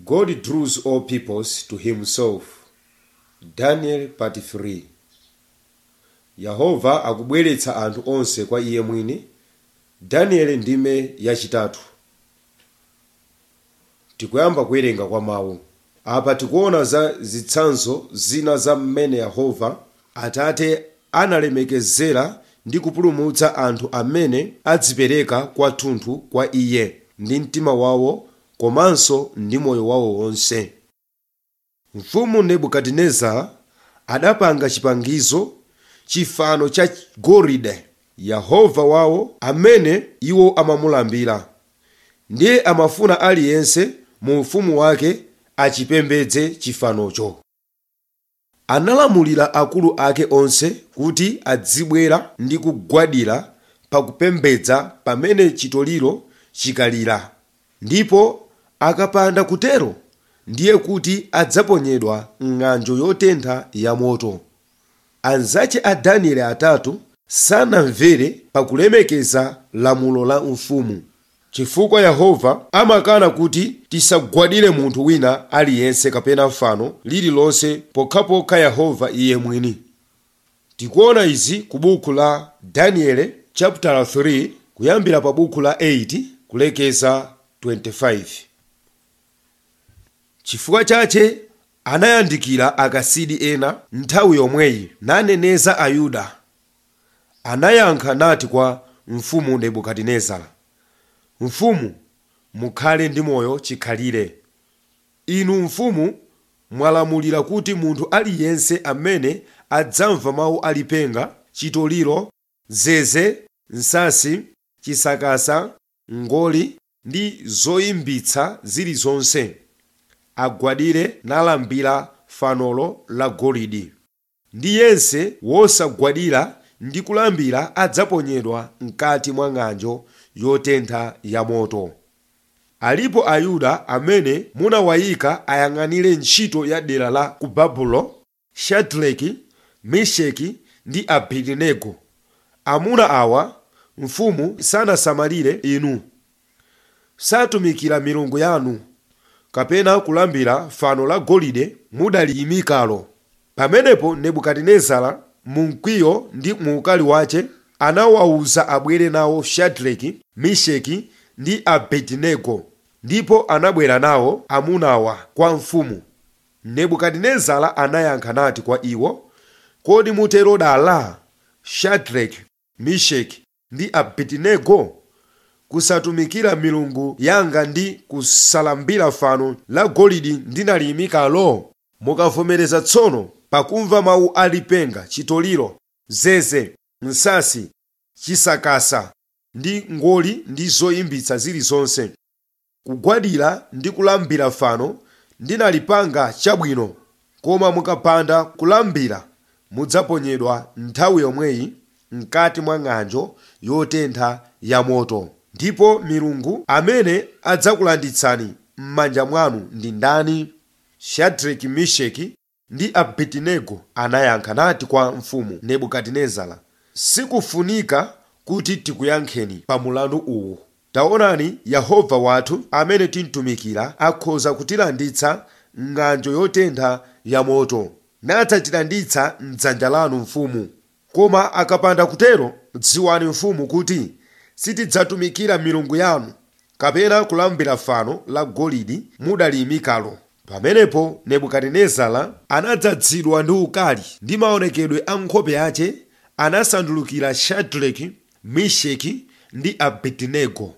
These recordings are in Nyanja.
God draws all peoples to himself. Daniel part 3 Yehova akubweretsa anthu onse kwa iye mwini. Daniel ndime yachitatu. Tikuyamba kuwerenga kwa mawu. Apa tikuona za zitsanzo zina za mmene Yehova Atate analemekezera ndi kupulumutsa anthu amene adzipereka kwathunthu kwa iye ndi mtima wawo komanso ndi moyo wawo wonse. Mfumu Nebukadinezara adapanga chipangizo chifano cha golide Yehova wawo amene iwo amamulambira. Ndiye amafuna aliyense mu ufumu wake achipembedze chifanocho. Analamulira akulu ake onse kuti adzibwera ndi kugwadira pakupembedza pamene chitoliro chikalira ndipo akapanda kutero ndiye kuti adzaponyedwa m'ng'anjo yotentha yamoto. Anzache a Danieli atatu sanamvere pakulemekeza lamulo la mfumu chifukwa Yehova amakana kuti tisagwadire munthu wina aliyense kapena fano lililonse pokhapokha Yehova iye mwini. Tikuona izi ku buku la Daniel chapter 3 kuyambira pa buku la 8 kulekeza 25. Chifukwa chache anayandikira akasidi ena nthawi yomweyi naneneza Ayuda. Anayankha nati kwa mfumu Nebukadinezara, mfumu mukhale ndi moyo chikhalire inu mfumu mwalamulira kuti munthu aliyense amene adzamva mawu alipenga chitoliro zeze nsasi chisakasa ngoli ndi zoyimbitsa zilizonse agwadire nalambira fanolo la golide ndi yense wosagwadira ndi kulambira adzaponyedwa mkati mwa ng'anjo yotentha yamoto alipo ayuda amene munawayika ayang'anire ntchito ya dera la ku babulo shadraki mesheki ndi abedenego amuna awa mfumu sanasamalire inu satumikira milungu yanu kapena kulambira fano la golide mudaliyimikalo pamenepo nebukadinezara mu mkwiyo ndi mu ukali wace anawawuza abwere nawo shadraki mesheki ndi abedenego ndipo anabwera nawo amunawa kwa mfumu nebukadinezara anayankha nati kwa iwo kodi mutero dala shadraki mesheki ndi abedenego kusatumikira milungu yanga ndi kusalambira fano la golide ndinaliyimikalo mukavomereza tsono pakumva mawu alipenga chitoliro zeze nsasi chisakasa ndi ngoli ndi zoyimbitsa zilizonse kugwadira ndi kulambira fano ndinalipanga chabwino koma mukapanda kulambira mudzaponyedwa nthawi yomweyi mkati mwa ng'anjo yotentha yamoto ndipo milungu amene adzakulanditsani m'manja mwanu ndi ndani shadraki mesheki ndi abedenego anayankha nati kwa mfumu nebukadinezara sikufunika kuti tikuyankheni pa mulandu uwu taonani yehova wathu amene timtumikira akhoza kutilanditsa ng'anjo yotentha yamoto nadzatilanditsa mdzanja lanu mfumu koma akapanda kutero dziwani mfumu kuti sitidzatumikira milungu yanu kapena kulambira fano la golide mudaliyimikalo pamenepo nebukadinezara anadzazidwa ndi ukali ndi maonekedwe a nkhope yace anasandulukira shadraki mesheki ndi abedenego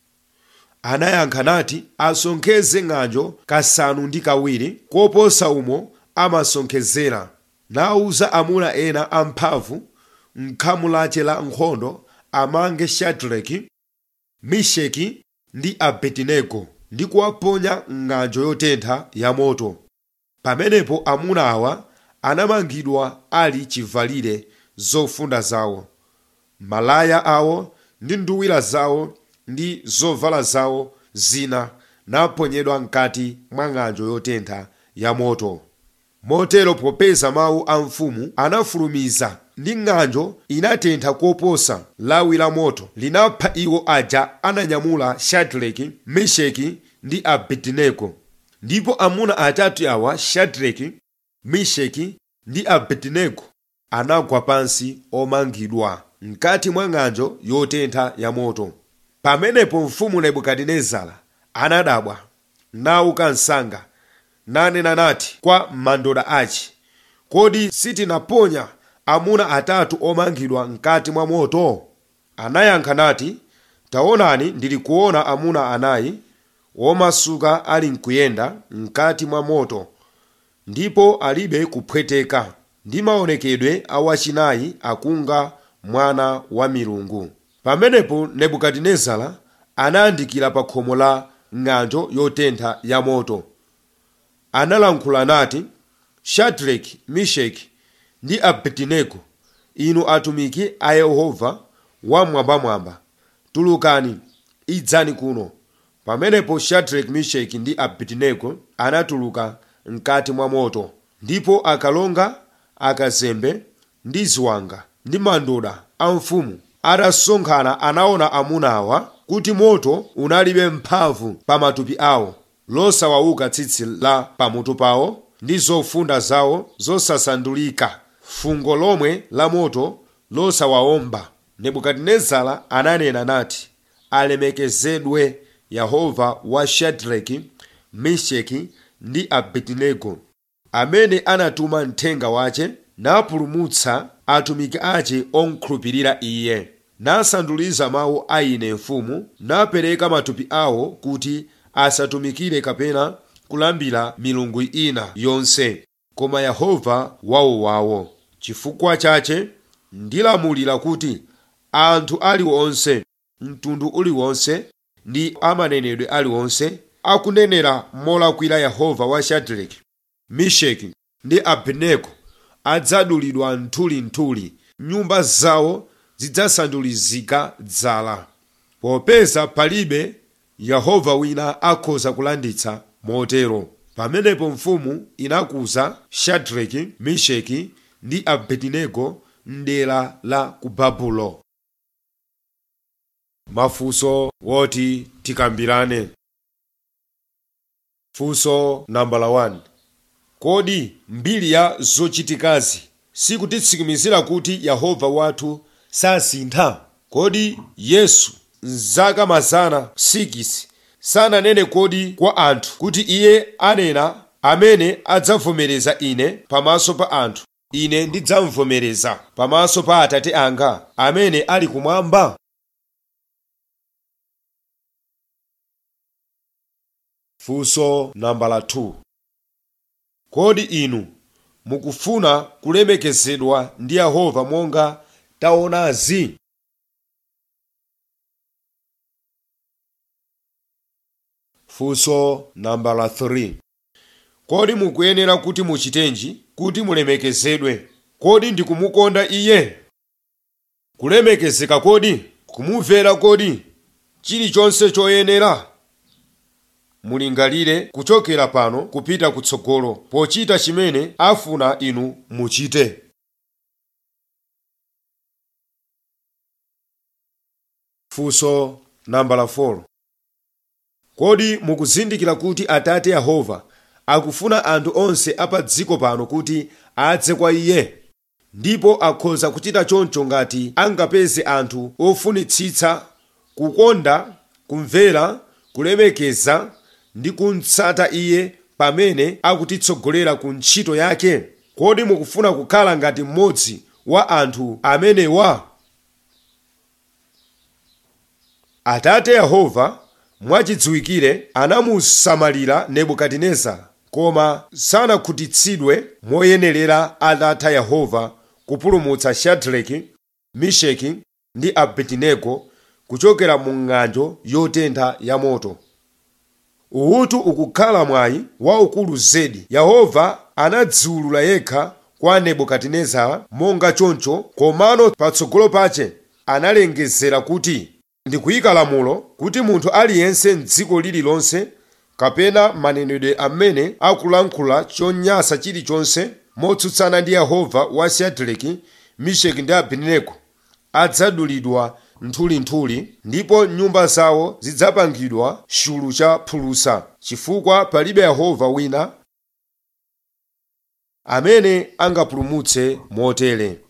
anayankha nati asonkheze ng'anjo kasanu ndi kawiri koposa umo amasonkhezera nawuza amuna ena amphamvu m'khamu lace la nkhondo amange shadraki mesheki ndi abedenego ndi kuwaponya m'ng'anjo yotentha yamoto pamenepo amuna awa anamangidwa ali chivalire zofunda zawo malaya awo ndi nduwira zawo ndi zovala zawo zina naponyedwa mkati mwa ng'anjo yotentha yamoto motero popeza mawu a mfumu anafulumiza ndi ng'anjo inatentha koposa lawi la moto linapha iwo aja ananyamula shadraki mesheki ndi abedenego ndipo amuna atatu awa shadraki meshaki ndi abedenego anagwa pansi omangidwa mkati mwa ng'anjo yotentha ya moto pamenepo mfumu nebukadinezara anadabwa nauka msanga nanena nati kwa mandoda achi kodi sitinaponya amuna atatu omangidwa mkati mwa moto anayankha nati taonani ndili kuona amuna anayi womasuka ali mkuyenda mkati mwa moto ndipo alibe kupweteka ndi maonekedwe a wachinayi akunga mwana wa milungu pamenepo nebukadinezara anayandikira pa khomo la ng'anjo yotentha ya moto analankhula nati shadraki meshaki ndi abedenego inu atumiki a yehova wamwambamwamba tulukani idzani kuno pamenepo shadraki meshaki ndi abedenego anatuluka mkati mwa moto ndipo akalonga akazembe ndi ziwanga ndi mandoda a mfumu atasonkhana anaona amunawa kuti moto unalibe mphamvu pa matupi awo losawauka tsitsi la pamutu pawo ndi zofunda zawo zosasandulika fungo lomwe la moto losawawomba nebukadinezara ananena nati alemekezedwe yehova wa shadraki meshaki ndi abedenego amene anatuma mthenga wace napulumutsa atumiki ace onkhulupirira iye nasanduliza mawu a ine mfumu napereka matupi awo kuti asatumikire kapena kulambira milungu ina yonse koma yehova wawowawo chifukwa chache ndilamulira kuti anthu aliwonse mtundu uliwonse ndi amanenedwe aliwonse akunenera molakwira yehova wa shadraki meshaki ndi abedenego adzadulidwa nthulinthuli nyumba zawo zidzasandulizika dzala popeza palibe yehova wina akhoza kulanditsa motero pamenepo mfumu inakuza shadraki meshaki ndi abedenego mdera la ku babulo mafunso woti tikambirane funso nambala 1 kodi mbiri ya zochitikazi sikutitsimikizira kuti yehova wathu sasintha kodi yesu mzaka mazana 6 sananene kodi kwa anthu kuti iye anena amene adzavomereza ine pamaso pa anthu ine ndidzamvomereza pamaso pa atate anga amene ali kumwamba funso nambala 2 kodi inu mukufuna kulemekezedwa ndi yehova monga taonazi funso nambala 3 kodi mukuyenera kuti muchitenji kuti mulemekezedwe kodi ndikumukonda iye kulemekezeka kodi kumumvera kodi chilichonse choyenera mulingalire kuchokera pano kupita kutsogolo pochita chimene afuna inu muchite funso nambala 4 kodi mukuzindikira kuti atate yehova akufuna anthu onse apa dziko pano kuti adze kwa iye ndipo akhoza kuchita choncho ngati angapeze anthu ofunitsitsa kukonda kumvera kulemekeza ndi kumtsata iye pamene akutitsogolera ku ntchito yake kodi mukufuna kukhala ngati mmodzi wa anthu amenewa atate yehova mwachidziwikire anamusamalira nebukadinezara koma sanakhutitsidwe moyenerera atatha yehova kupulumutsa shadraki meshaki ndi abedenego kuchokera mu ng'anjo yotentha ya moto uwutu ukukhala mwayi waukulu zedi yehova anadziwulula yekha kwa nebukadinezara monga choncho komano patsogolo pache analengezera kuti ndikuyika lamulo kuti munthu aliyense mdziko lililonse kapena manenedwe amene akulankhula chonyansa chilichonse motsutsana ndi yehova wa shadraki meshaki ndi abedenego adzadulidwa nthulinthuli ndipo nyumba zawo zidzapangidwa chulu cha phulusa chifukwa palibe yehova wina amene angapulumutse motere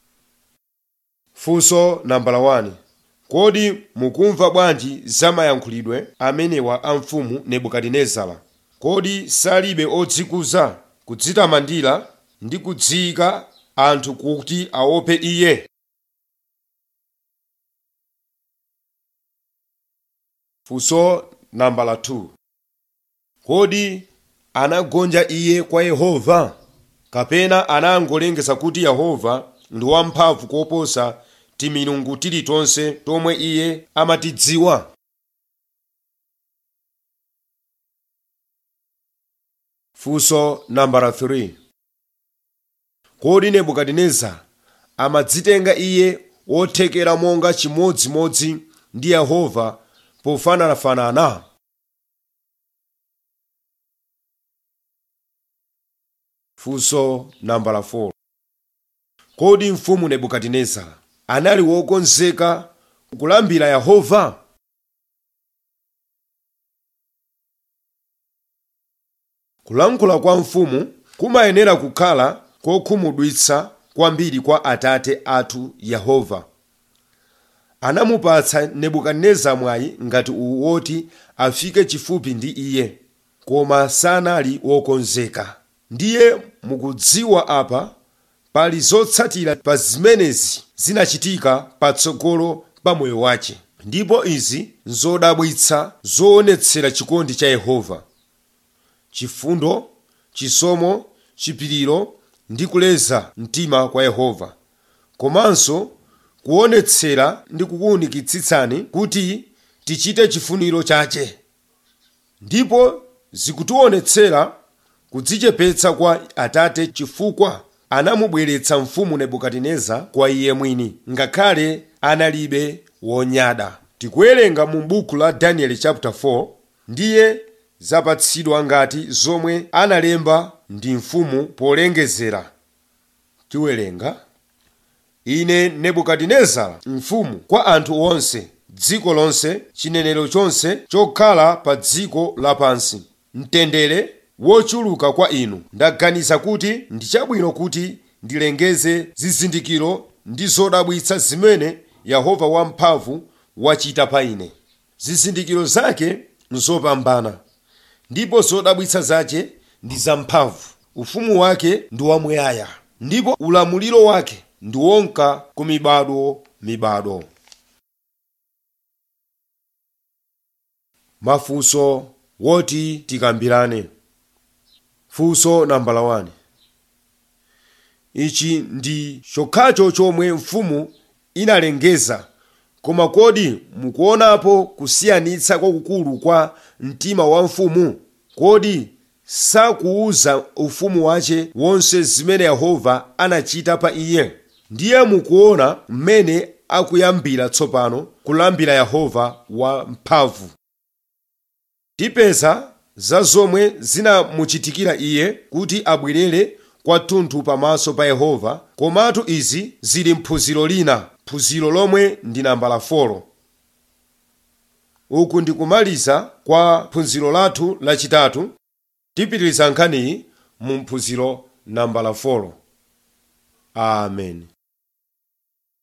funso nambala 1 kodi mukumva bwanji za mayankhulidwe amenewa a mfumu nebukadinezara kodi salibe odzikuza kudzitamandira ndi kudziyika anthu kuti aope iye funso nambala 2 kodi anagonja iye kwa yehova kapena anangolengeza kuti yehova ndi wamphamvu koposa timilungu tilitonse tomwe iye amatidziwa funso nambala 3 kodi nebukadinezara amadzitenga iye wothekera monga chimodzimodzi ndi yehova pofananafanana funso nambala 4 kodi mfumu nebukadinezara anali wokonzeka kulambira yehova kulankhula kwa mfumu kumayenera kukhala kokhumudwitsa kwambiri kwa atate athu yehova anamupatsa nebukadinezara mwayi ngati uwu woti afike chifupi ndi iye koma sanali wokonzeka ndiye mukudziwa apa pali zotsatira pa zimenezi zinachitika patsogolo pa moyo wace ndipo izi nzodabwitsa zoonetsera chikondi cha yehova chifundo chisomo chipiriro ndi kuleza mtima kwa yehova komanso kuonetsera ndi kukuwunikitsitsani kuti tichite chifuniro chache ndipo zikutionetsera kudzichepetsa kwa atate chifukwa anamubweretsa mfumu nebukadinezara kwa iye mwini ngakhale analibe wonyada tikuwerenga mu buku la daniel chapter 4 ndiye zapatsidwa ngati zomwe analemba ndi mfumu polengezera tiwerenga ine nebukadinezara mfumu kwa anthu onse dziko lonse chinenero chonse chokhala pa dziko lapansi mtendere wochuluka kwa inu ndaganiza kuti ndi chabwino kuti ndilengeze zizindikiro ndi zodabwitsa zimene yehova wamphamvu wachita pa ine zizindikiro zake nzopambana ndipo zodabwitsa zake ndi zamphamvu ufumu wake ndi wamuyaya ndipo ulamuliro wake ndi wonka ku mibado mibado mafunso woti tikambirane funso nambala 1 ichi ndi chokhacho chomwe mfumu inalengeza koma kodi mukuonapo kusiyanitsa kwakukulu kwa mtima wa mfumu kodi sakuuza ufumu wace wonse zimene yehova anachita pa iye ndiye mukuona mmene akuyambira tsopano kulambira yehova wamphamvu tipeza za zomwe zinamuchitikira iye kuti abwerere kwathunthu pamaso pa yehova komatu izi zili mphunziro lina phunziro lomwe ndi nambala 4 uku ndikumaliza kwa phunziro lathu lachitatu tipitiriza nkhaniyi mu mphunziro nambala 4 amen